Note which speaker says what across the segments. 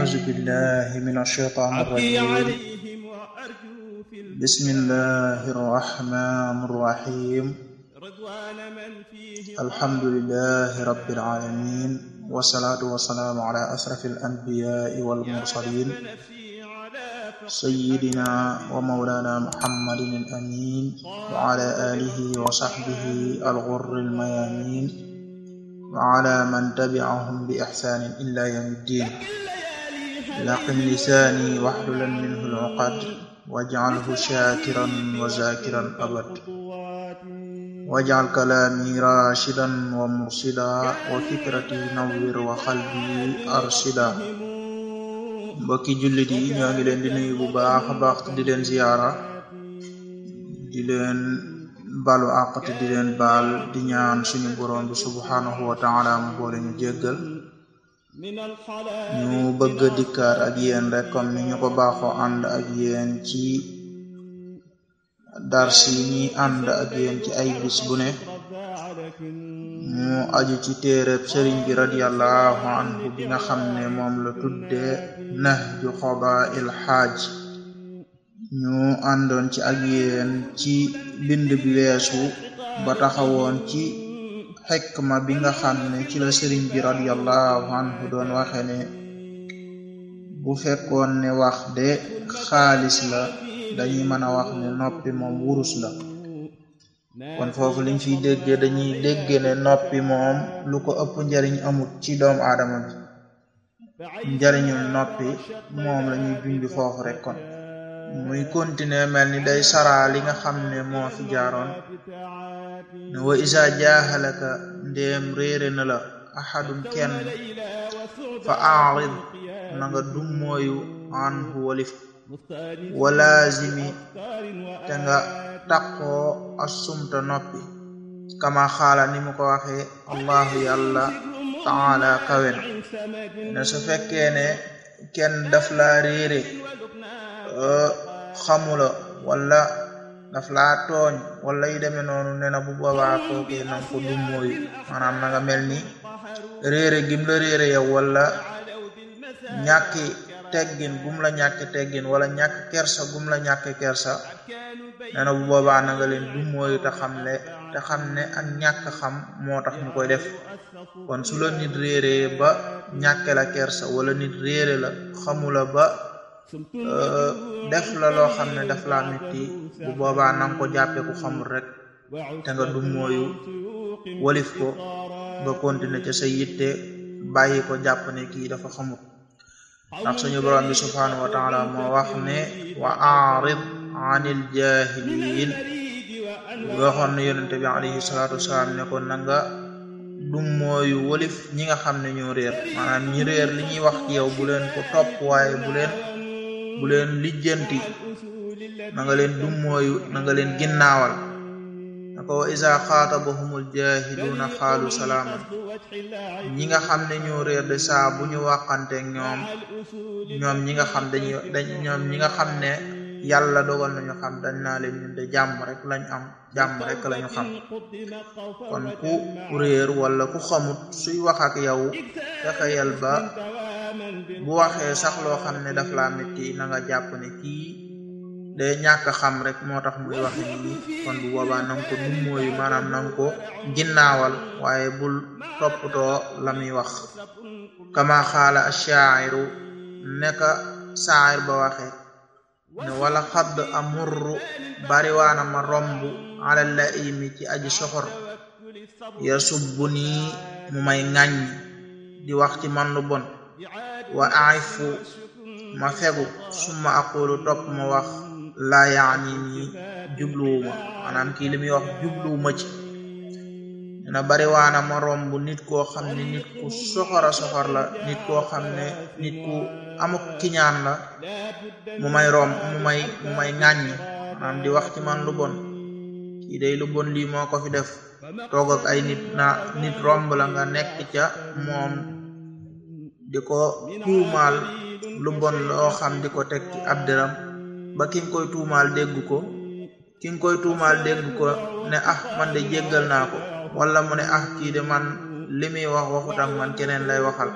Speaker 1: أعوذ بالله من الشيطان الرجيم بسم الله الرحمن الرحيم الحمد لله رب العالمين والصلاة والسلام على أشرف الأنبياء والمرسلين سيدنا ومولانا محمد الأمين وعلى آله وصحبه الغر الميامين وعلى من تبعهم بإحسان إلى يوم الدين لقم لساني واحللا منه العقد واجعله شاكرا وذاكرا أبد واجعل كلامي راشدا ومرشدا وفكرتي نور وقلبي أرشدا mbokki jullit yi ñoo ngi leen di nuyu bu baax a baax te di leen ziyaara di leen balu àq te di leen baal di ñaan suñu borom bi subhanahu wa taala mu boole ñu jéggal ñu bëgg a dikkaat ak yéen rek comme ni ñu ko baaxoo ànd ak yéen ci dars yi ñuy ànd ak yéen ci ay bis bu ne mu aju ci téereb sëriñ bi radiallahu anhu bi nga xam ne moom la tudde nahju qadaa'il xaaj ñu àndoon ci ak yéen ci bind bi weesu ba taxawoon ci xikma bi nga xam ne ci la sëriñ bi radiallahu anhu doon waxe ne bu fekkoon ne wax de xaalis la dañuy mën a wax ne noppi moom wurus la kon foofu liñ fiy déggee dañuy dégge ne noppi moom lu ko ëpp njariñ amut ci doomu aadama bi njariñul noppi moom la ñuy junj foofu rek kon muy continuer mel ni day saraa li nga xam ne moo fi jaaroon ne wa isa jaaxalaka ndéem réere na la axadun kenn fa aarid na nga dum mooyu anhu walif walaazimi te nga taqoo assumta noppi kama xaala ni mu ko waxee allahu yàlla taala kawen ne su fekkee ne kenn daf laa réere xamula wala daf laa tooñ wala yi demee noonu ne na bu boobaa kookee nanga ko dum mooyu maanaam na nga mel ni réere gim la réere yow wala ñàkki teggin gum la ñàkki teggin wala ñàkk kersa gum la ñàkk kersa nee na bu boobaa na nga leen dum mooyu te xam ne te xam ne ak ñàkk xam moo tax ñu koy def kon su la nit réeree ba ñàkke la kersa wala nit réere la xamula ba def la loo xam ne daf laa metti bu boobaa nanga ko jàppe ku xamul rek te nga dum mooyu walif ko nga continuer ca sa yitte bàyyi ko jàpp ne kii dafa xamul ndax suñu borom bi subhanahu wa taala moo wax ne wa aarid anil jahilin waxoon na yonente bi alayhi salatu wasalaam ne ko nanga dum mooyu walif ñi nga xam ne ñoo réer maanaam ñi réer li ñuy wax ci yow bu leen ko topp waaye bu leen bu leen lijjanti na nga leen dum mooyu na nga leen ginnaawal na ko wa isa xaatabahumul jahiluuna xaalu salaaman ñi nga xam ne ñoo réer de saa bu ñu waxanteeg ñoom ñoom ñi nga xam dañuy dañ ñoom ñi nga xam ne yàlla dogal nañu xam dañ naa leen ñun de jàmm rek lañ am jàmm rek lañu xam kon ku réer wala ku xamut suy wax ak yow fexeyal ba bu waxee sax loo xam ne daf laa metti na nga jàpp ne kii de ñàkk xam rek moo tax muy waxe nii kon bu boobaa nanga ko dum mooyu maanaam nanga ko ginnaawal waaye bul toppatoo la muy wax kama xaala ashairu neka saayir ba waxe ne wala xadd amurru bariwaana ma romb ala la imi ci aji soxor ya subbu nii mu may ŋàññ di wax ci man lu bon wa aifu ma fegu summa aqulu topp ma wax laa yaani nii jubluwuma maanaam kii li muy wax jubluwuma ci dina bariwaana ma romb nit koo xam ne nit ku soxora soxor la nit koo xam ne nit ku amuk kiñaan la mu may romb mu may mu may ŋàññ maanaam di wax ci man lu bon kii day lu bon lii moo ko fi def toog ak ay nit na nit romb la nga nekk ca moom di ko tuumaal lu bon loo xam di ko teg ci ab dëram ba ki nga koy tuumaal dégg ko ki nga koy tuumaal dégg ko ne ah man de jéggal naa ko wala mu ne ah kii de man li muy wax waxut ak man keneen lay waxal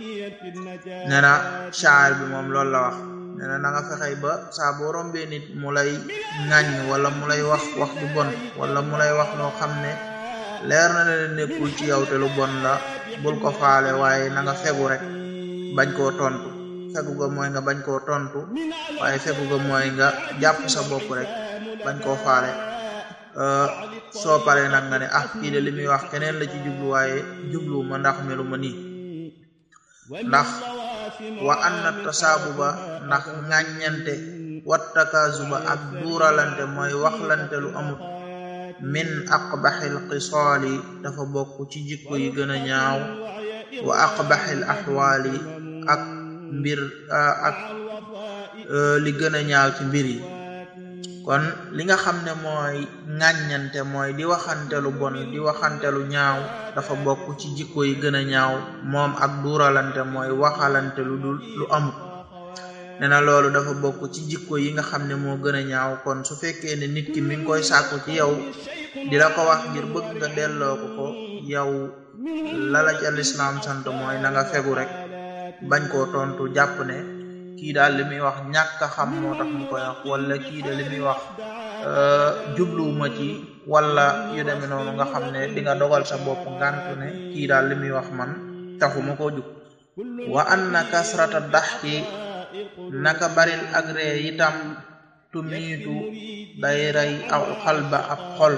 Speaker 1: nee na shaar bi moom loolu la wax nee na na nga fexey ba saa boo rombee nit mu lay ŋàññ wala mu lay wax wax bu bon wala mu lay wax loo xam ne leer na leen nekkul ci yow te lu bon la bul ko faale waaye na nga fegu rek bañ koo tontu fegu ga mooy nga bañ koo tontu waaye fegu ga mooy nga jàpp sa bopp rek bañ koo faale soo paree nag nga ne ah kii de li muy wax keneen la ci jublu waaye jublu ma ndax melu ma nii ndax wa anna tasaabuba ndax ŋàññante wattakaazuba ak duuralante mooy waxlante lu amut min aqbaxil xisaali dafa bokk ci jikko yi gën a ñaaw wa aqbaxil axwaali ak mbir ak li gën a ñaaw ci mbir yi kon li nga xam ne mooy ŋàññante mooy di waxante lu bon di waxante lu ñaaw dafa bokk ci jikko yi gën a ñaaw moom ak duuralante mooy waxalante lu dul lu amut nee na loolu dafa bokk ci jikko yi nga xam ne moo gën a ñaaw kon su fekkee ne nit ki mi ngi koy sàkku ci yow di la ko wax ngir bëgg nga delloo ko ko yow lala ca lislaam sant mooy na nga fegu rek bañ koo tontu jàpp ne kii daal li muy wax ñàkk a xam moo tax mu koy wax wala kii de li muy wax jubluwuma ci wala yu demee noonu nga xam ne di nga dogal sa bopp ngantu ne kii daal li muy wax man taxuma koo jug wa anna kasrata daxki naka baril ak ree itam tumiitu day rey aw xalba ab xol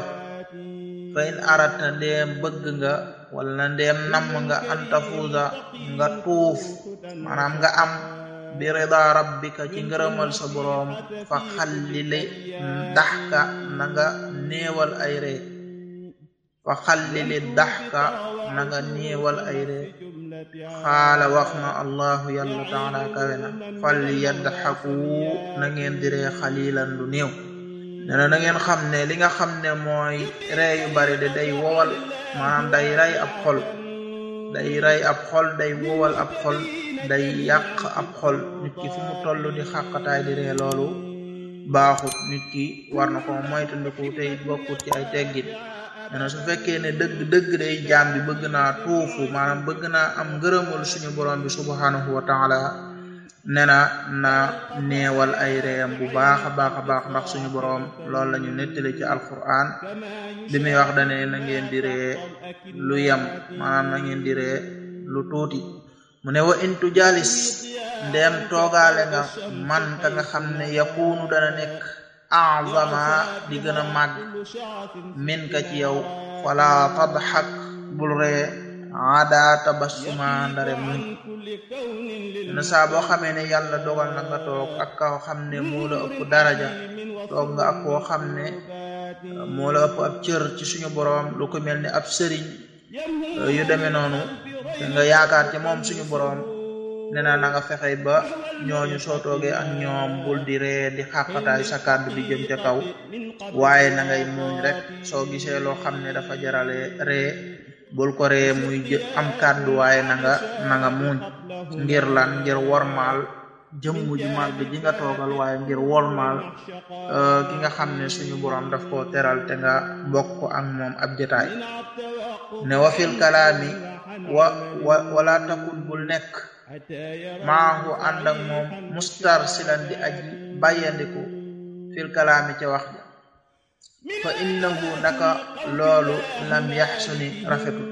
Speaker 1: fa in arata ndeem bëgg nga wala ndeem namm nga antafuusa nga tuuf maanaam nga am bi rida rabbika ci ngërëmal sa boroom fa xallili daxka na nga néewal ay ree fa xallili daxka na nga néewal ay ree xaala wax na allahu yàlla taala kawe na fal yadxaku na ngeen di ree xalilan lu néew nee na na ngeen xam ne li nga xam ne mooy ree yu bari de day wowal maanaam day rey ab xol day rey ab xol day wowal ab xol day yàq ab xol nit ki fu mu toll di xàqataay di ree loolu baaxut nit ki war na ko moytandiku tey bokkut ci ay teggin nee na su fekkee ne dëgg dëgg day jaam bi bëgg naa tuufu maanaam bëgg naa am ngërëmul suñu borom bi subhanahu wa taala nee na na neewal ay reeyam bu baax a baax a baax ndax suñu borom loolu la ñu nettali ci alquran bi muy wax dane na ngeen di ree lu yem maanaam na ngeen di ree lu tuuti mu ne wa intu jalis ndeem toogaale nga man ka nga xam ne yakunu dana nekk azama di gën a màgg min ka ci yow fala tadxak bul ree ada tabassuma ndare muñ na saa boo xamee ne yàlla dogal na nga toog ak kaw xam ne moo la ëpp daraja toog nga ak koo xam ne moo la ëpp ab cër ci suñu boroom lu ko mel ni ab sëriñ yu demee noonu te nga yaakaar ci moom suñu boroom nee na na nga fexe ba ñooñu soo toogee ak ñoom bul di ree di xàqataay sa kàddu di jëm ca kaw waaye na ngay muñ rek soo gisee loo xam ne dafa jarale ree bul ko ree muy am kàddu waaye na nga na nga muñ ngir lan ngir wormaal jëmm ju màgg ji nga toogal waaye ngir wormaal ki nga xam ne suñu borom daf koo teral te nga bokk ak moom ab jotaay ne wa fil kalaami wa wa wala takun bul nekk maahu ànd ak moom mustar silan di aji bàyyandiku fil kalaami ca wax ja fa innahu naka loolu lam yaxsuni rafetul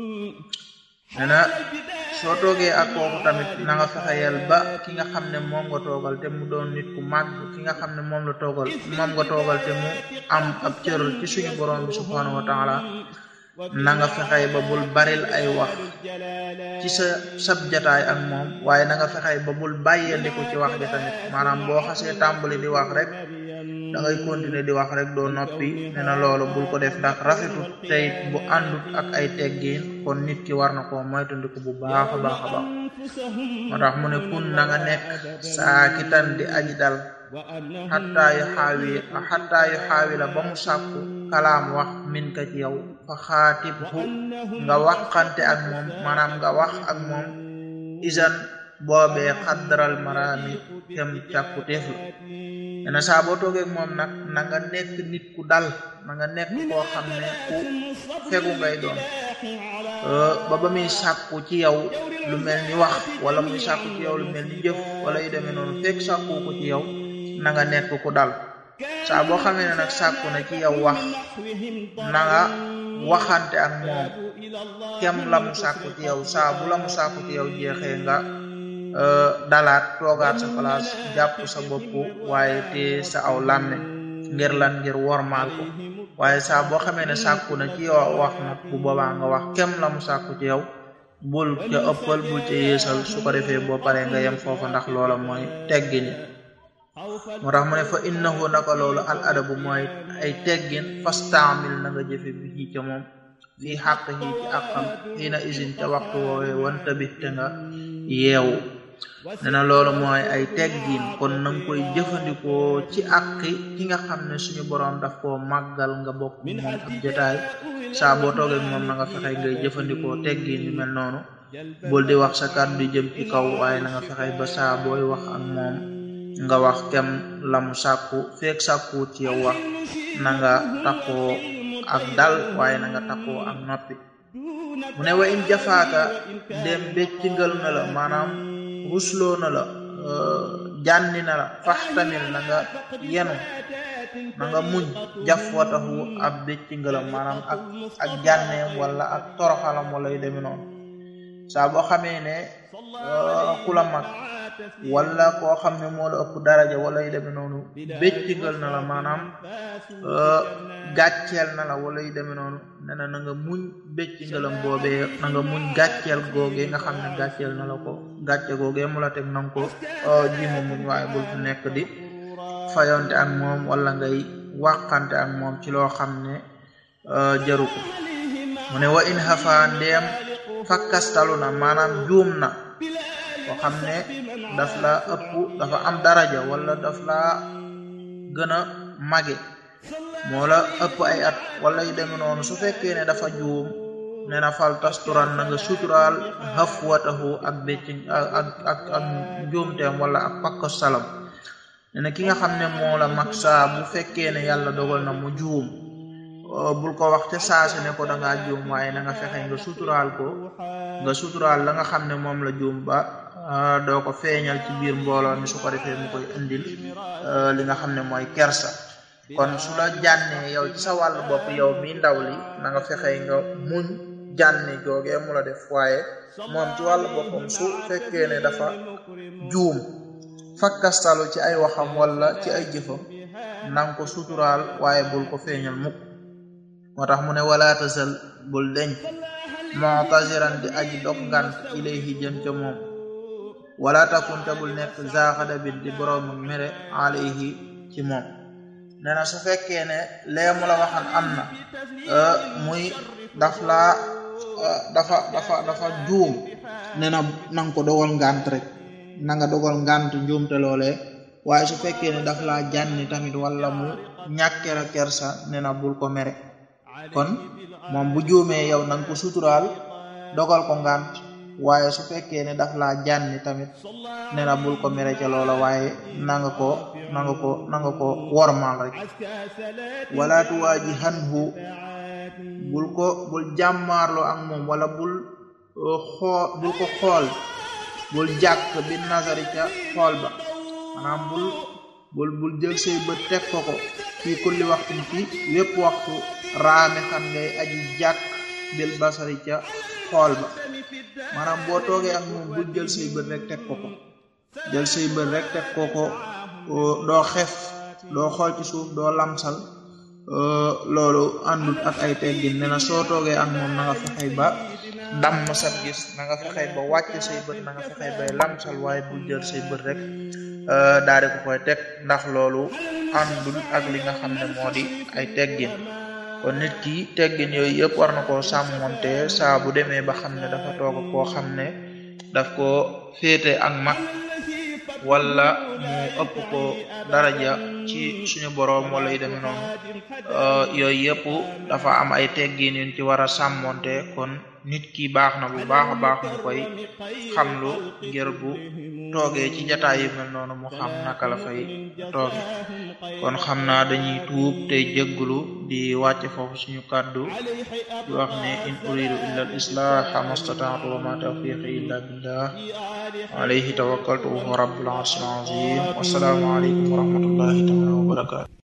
Speaker 1: nena soo toogee ak kooku tamit na nga fexeyal ba ki nga xam ne moom nga toogal te mu doon nit ku màgg ki nga xam ne moom la toogal moom nga toogal te mu am ab cër ci suñu borom bi subhanahu wa taala na nga fexey ba bul baril ay wax ci sa sab jataay ak moom waaye na nga fexey ba bul bàyyandiku ci wax ja tamit maanaam boo xasee tàmbali di wax rek da ngay continuer di wax rek doo noppi ne na loolu bul ko def ndax rafetut tey bu àndut ak ay teggiin kon nit ki war na koo moytandiku bu baax a baax a baax moo tax mu ne kun na nga nekk saakitan di aji dal xattaa yu xaawi xattaa yu xaawi la ba mu sàkku kalaam wax min ka ci yow fa xaatib hu nga waxante ak moom maanaam nga wax ak moom isan boobee xaddaral maraami kem càkku teef la dena saa boo toogee moom nag na nga nekk nit ku dal na nga nekk koo xam ne ku fegu ngay doon ba ba muy sàkku ci yow lu mel ni wax wala muy sàkku ci yow lu mel ni jëf wala yu demee noonu fekk sàkku ko ci yow na nga nekk ku dal saa boo xamee ne nag sàkku na ci yow wax na nga waxante ak moom kem la mu sàkku ci yow saa bu la mu sàkku ci yow jeexee nga dalaat toogaat sa place jàpp sa bopp waaye te sa aw làmme ngir lan ngir wormaal ko waaye saa boo xamee ne sàkku na ci yow wax nag bu boobaa nga wax kem la mu sàkku ci yow bul ca ëppal bul ca yeesal su ko defee boo paree nga yem foofu ndax loola mooy teggin moo tax mu ne fa innahu naka loolu al adabu mooy ay teggin fastaamil na nga jëfe bi ca moom fii xàq yi ci àqam xiina isin ca waxtu woowee wanta bi te nga yeewu ne na loolu mooy ay teggin kon na nga koy jëfandikoo ci àqi ki nga xam ne suñu boroom daf koo màggal nga bokk moom ab jotaay saa boo toogee moom na nga fexe ngay jëfandikoo teggin yu mel noonu bul di wax sa kàddu di jëm ci kaw waaye na nga fexe ba saa booy wax ak moom nga wax kem lamu sàkku feek sàkku ci yow wax na nga takkoo ak dal waaye na nga takkoo ak noppi mu ne wa in jafaaka dem béccingal na la maanaam rusloo na la jànni na la faxtamil na nga yenu na nga muñ jaf wataxu ab béccingalam maanaam ak ak jànneem wala ak toroxalam wala yu deme noonu saa boo xamee ne ku la mag wala koo xam ne moo la ëpp daraja wala yu demee noonu béccingal na la maanaam gàcceel na la wala yu demee noonu ne na na nga muñ béccingalam boobee na nga muñ gàcceel googee nga xam ne gàcceel na la ko gàcce googee mu la teg na nga ko jima muñ waaye bul fu nekk di fayonte ak moom wala ngay wàqante ak moom ci loo xam ne jaru ko mu ne wa in xafa ndeem fakkastalu na maanaam juum na koo xam ne daf la ëpp dafa am daraja wala daf la gën a mage moo la ëpp ay at wala yu demee noonu su fekkee ne dafa juum ne na fal tasturan na nga suturaal xafwatahu ak bécci ak ak ak njuumteem wala ak pakko salam ne na ki nga xam ne moo la mag saa bu fekkee ne yàlla dogal na mu juum bul ko wax ca saasi ne ko da ngaa juum waaye na nga fexe nga suturaal ko nga suturaal la nga xam ne moom la juum ba doo ko feeñal ci biir mbooloo mi su ko defee mu koy indil li nga xam ne mooy kersa kon su la jànnee yow ci sa wàllu bopp yow mi ndaw li na nga fexe nga muñ jànni googee mu la def waaye moom ci wàllu boppam su fekkee ne dafa juum fakkastalu ci ay waxam wala ci ay jëfam nanga ko suturaal waaye bul ko feeñal mukk moo tax mu ne wala tasal bul deñ mu'taziran di aji dog ngant ilayhi jëm ca moom wala takunte bul nekk zaaxada bin di boroomu mere alayhi ci moom nee na su fekkee ne lee mu la waxan am na muy daf laa dafa dafa dafa juum nee na nanga ko dogal ngant rek na nga dogal ngant njuumte loolee waaye su fekkee ne daf laa jànni tamit wala mu ñàkkera kersa nee na bul ko mere kon moom bu juumee yow nanga ko suturaal dogal ko ngant waaye su fekkee ne daf laa jànni tamit nee na bul ko mere ca loola waaye nanga ko nanga ko nanga ko wormaal rek wala tuwaaji hanhu bul ko bul jàmmaarloo ak moom wala bul xool bul ko xool bul jàkk bi nazari ca xool ba maanaam bul bul bul jël say bët teg ko ko fii kulli waxtu ci wépp waxtu raame xam ngay aji jàkk bil basari ca xool ba maanaam boo toogee ak moom bul jël say bët rek teg ko ko jël say bët rek teg ko ko doo xef doo xool ci suuf doo lamsal loolu àndut ak ay teggin ne na soo toogee ak moom na nga fexey ba damm sab gis na nga fexey ba wàcc say bët na nga fexey bay lamsal waaye bul jël say bët rek daal di ko koy teg ndax loolu àndul ak li nga xam ne moo di ay teggin kon nit ki teggin yooyu yëpp war na koo sàmmonte saa bu demee ba xam ne dafa toog koo xam ne daf ko féete ak mag wala mu ëpp ko daraja ci suñu boroom wala yu demee noonu yooyu yëpp dafa am ay teggin yuñ ci war a sàmmonte kon nit ki baax na bu baax a baax mu koy xamlu ngir bu toogee ci jataay yu mel noonu mu xam naka la fay tooge kon xam naa dañuy tuub tey jégglu di wàcce foofu suñu kàddu di wax ne in uridu illa al islaha mastataatu wa ma tawfiqi illa billah alayhi tawakkaltu wa huwa rabbul arshil azim wassalaamu alaykum wa rahmatullahi taala wa barakatu